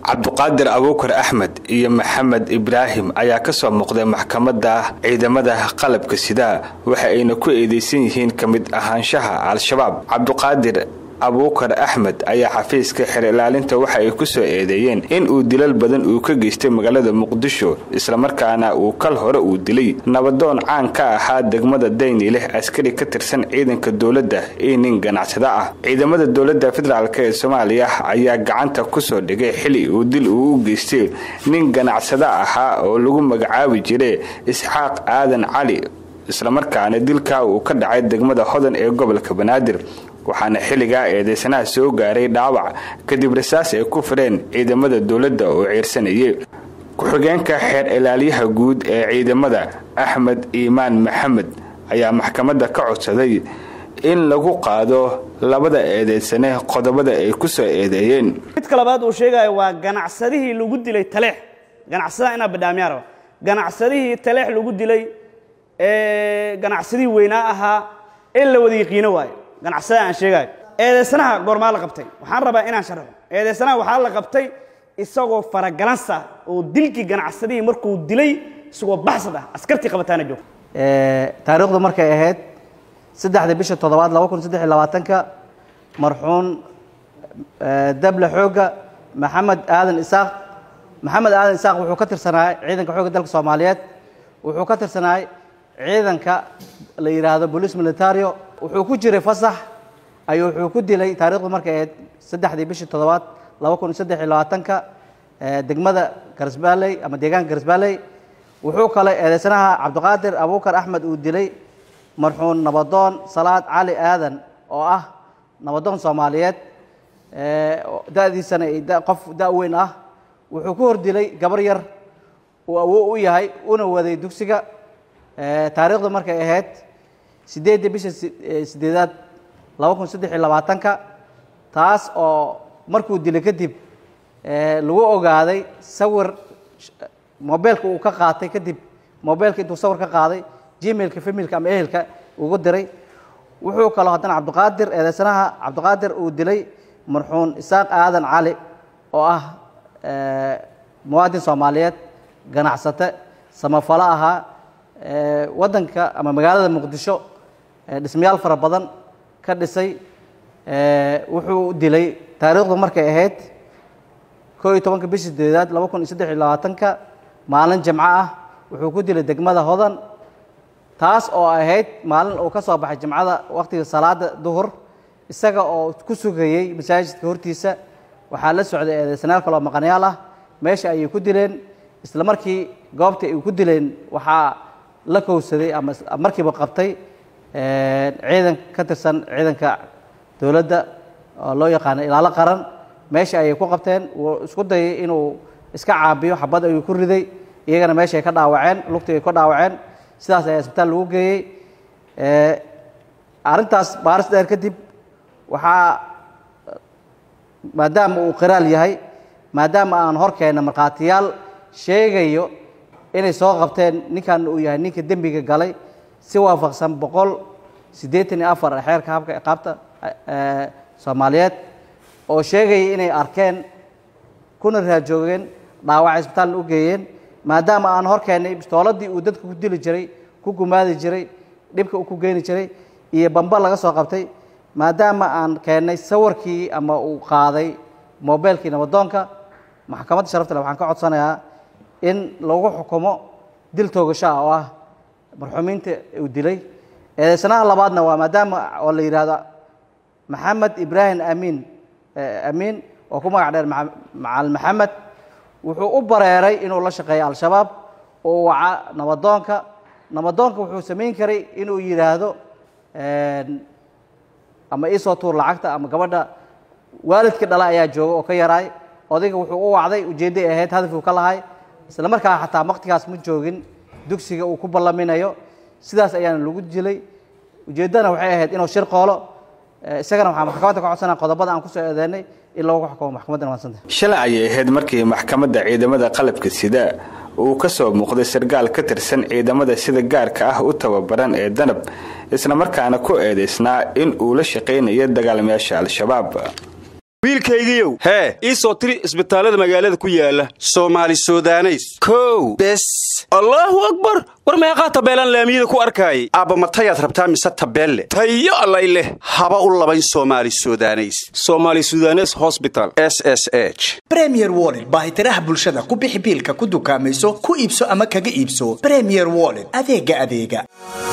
cabduqaadir abuukar axmed iyo maxamed ibraahim ayaa kasoo muuqday maxkamadda ciidamada qalabka sida waxa ayna ku eedeysan yihiin ka mid ahaanshaha al-shabaab cabduqaadir abuukar axmed ayaa xafiiska xer ilaalinta waxa ay ku soo eedeeyeen in uu dilal badan uu ka geystay magaalada muqdisho islamarkaana uu kal hore uu dilay nabadoon caan ka ahaa degmada dayni leh askari ka tirsan ciidanka dowladda iyo nin ganacsada ah ciidamada dowladda federaalk ee soomaaliya ayaa gacanta kusoo dhigay xili uu dil uu u geystay nin ganacsada ahaa oo lagu magacaabi jiray isxaaq aadan cali islamarkaana dilkaa uu ka dhacay degmada hodan ee gobolka banaadir waxaana xilligaa eedeysanaha soo gaaray dhaawac kadib rasaas ay ku fireen ciidamada dowladda oo ciirsanayay ku-xigeenka xeer ilaaliyaha guud ee ciidamada axmed iimaan maxamed ayaa maxkamadda ka codsaday in lagu qaado labada eedeysane qodobada ay ku soo eedeeyeen midka labaad uu sheegayo waa ganacsadihii lagu dilay taleex ganacsadaha inaa badhaamiyaa raba ganacsadihii taleex lagu dilay ee ganacsadihii weynaa ahaa ee la wada yaqiino waayo ganacsada aan sheegaayo eedeysanaha goormaa la qabtay waxaan rabaa inaan sharxo eedeysanaha waxaa la qabtay isagoo faragalansa oo dilkii ganacsadihii markuu dilay isagoo baxsad ah askartii qabataana joog taariikhdu markay ahayd saddexda bisha toddobaad laba kun saddex iyo labaatanka marxuun dable xoogga maxamed aadan isaaq maxamed aadan isaaq wuxuu ka tirsanaay ciidanka xoogga dalka soomaaliyeed wuxuu ka tirsanaay ciidanka la yidhaahdo bolice militario wuxuu ku jiray fasax ayuu wuxuu ku dilay taarikhdu markay ahayd saddexdii bishii toddobaad laba kun saddex iyo labaatanka degmada garsbaaley ama deegaanka garsbaaley wuxuu kale eedeysanaha cabdiqaadir abuukar axmed uu dilay marxuun nabadoon salaad cali aadan oo ah nabadoon soomaaliyeed da'diisana qof da' weyn ah wuxuu ku hor dilay gabar yar uu awow u yahay una waday dugsiga taariikhdu markay ahayd sideedda bisha sideedaad laba kun saddex iyo labaatanka taas oo markuu dilay kadib lagu ogaaday sawir mobeelka uu ka qaatay kadib mobeelka intuu sawir ka qaaday gmailka familka ama ehelka ugu diray wuxuu kaloo haddana cabdiqaadir eedeysanaha cabdiqaadir uu dilay marxuun isaaq aadan cali oo ah muwaadin soomaaliyeed ganacsate samafalo ahaa waddanka ama magaalada muqdisho dhismayaal fara badan ka dhisay wuxuu dilay taariikhdu markay ahayd koo iyo tobanka bishii sideedaad laba kun iyo saddex iyo labaatanka maalin jimco ah wuxuu ku dilay degmada hodan taas oo ahayd maalin uu ka soo baxay jimcada wakhtiga salaada duhur isaga oo ku sugayey masaajidka hortiisa waxaa la socday eedeysanaal kaloo maqanyaal ah meesha ayay ku dileen isla markii goobta ay ku dileen waxaa la kowsaday ama markiiba qabtay ciidan ka tirsan ciidanka dowladda oo loo yaqaano ilaalo qaran meesha ayay ku qabteen wuu isku dayay inuu iska caabiyo xabad ayuu ku riday iyagana meesha ay ka dhaawaceen lugtii ay ka dhaawaceen sidaas ayaa isbitaal lagu geeyey arrintaas baaris dheer kadib waxaa maadaama uu qiraal yahay maadaama aan hor keenna markhaatiyaal sheegayo inay soo qabteen ninkan uu yahay ninka dembiga galay si waafaqsan boqol siddeetan iyo afar xeerka habka iqaabta soomaaliyeed oo sheegaya inay arkeen kuna raajoogeen dhaawaca isbitaalna u geeyeen maadaama aan hor keennay bistooladii uu dadka ku dili jiray ku gumaadi jiray dhibka ku geeni jiray iyo bamba laga soo qabtay maadaama aan keennay sawirkii ama uu qaaday mobeelkii nabadoonka maxkamadda sharafta le waxaan ka codsanayaa in lagu xukumo dil toogasho ah oo ah marxuumiinta uu dilay eedeysanaha labaadna waa maadaama oo la yidhaahdo maxamed ibraahim amiin amiin oo ku magac dheer macal maxamed wuxuu u bareeray inuu la shaqeeyo al-shabaab oo waca nabadoonka nabadoonka wuxuu samayn karay inuu yidhaahdo ama iisoo tuur lacagta ama gabadha waalidka dhala ayaa jooga oo ka yaraay odayga wuxuu u wacday ujeedday ahayd hadafuu ka lahay isla markaa xataa waqtigaas ma joogin dugsiga uu ku ballaminayo sidaas ayaana lagu dilay ujeeddana waxay ahayd inuu shir qoolo isagana waxaa maxkamadda ka codsanaa qodobada aan kusoo eedeynay in loogu xukumo maxkamadda maadsanta shalay ayay ahayd markii maxkamadda ciidamada qalabka sida uu ka soo muuqday sargaal ka tirsan ciidamada sida gaarka ah u tababaran ee danab isla markaana ku eedaysnaa in uu la shaqaynayo dagaalamayaasha al-shabaab wiilkaygiiow hee ii soo tiri isbitaallada magaalada ku yaala soomaali sudaneys kow bes allaahu akbar war meeqaa tabeelaan laamiyada ku arkaayay aabba matayaad rabtaa mise tabeelle tayo allay leh haba u labayn soomaali sudaneys soomaali sudanes hosbital s s h bremier wollet baahitiraha bulshada ku bixi biilka ku dukaamayso ku iibso ama kaga iibso bremier wollet adeega adeega